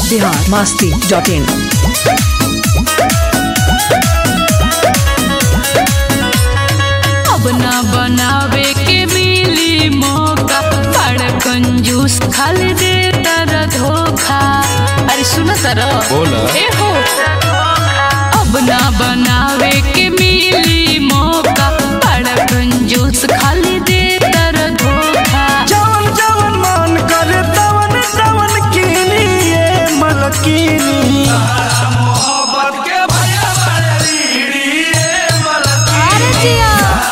Bihar Masti dot इन अब ना बनावे के मिली मौका बड़ कंजूस खाली दे तर धोखा अरे सुन तर बोला। ए हो अब ना बनावे के मिली मौका बड़ कंजूस खाली दे तर धोखा जवन जवन मन करे तवन तवन कीनी ये मलकीनी अरे जिया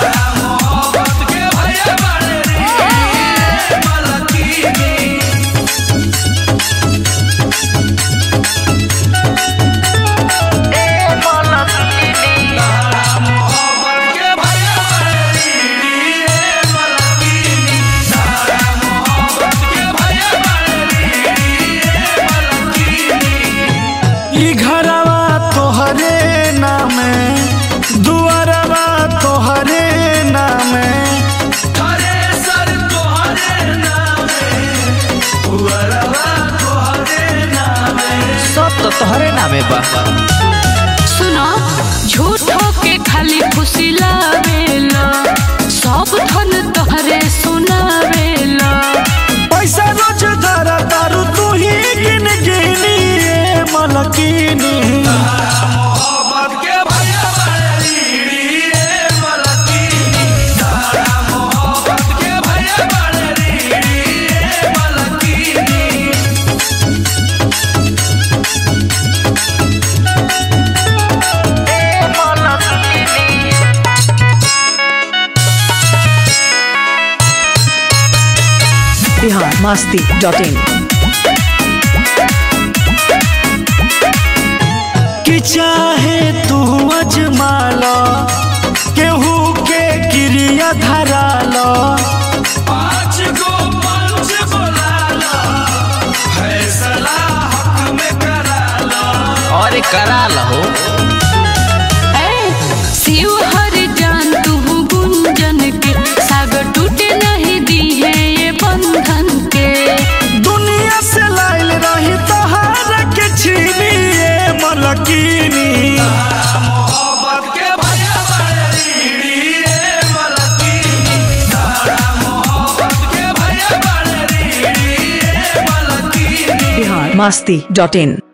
ई घरवा तोहरे नामे दुआरवा तोहरे नामे सब तो तोहरे नामे बा सुनो झूठो के खाली खुशी लावेला सब धन तोहरे सुनावेला पैसा रोज धरा तारू तू ही गिन गिनी ये मलकीनी बिहार मास्ती डॉट इन कि चाहे तू अजमाला केहू के क्रिया धराला पाँच गो पंच बोलाला फैसला हक में कराला और करा लहो ए, शिव हर जान तू गुंजन के सागर टूटे नहीं दी है ये बंधन के दुनिया से लाइल रही तहार के छीनी ये मलकीनी बिहार मास्ती डॉट इन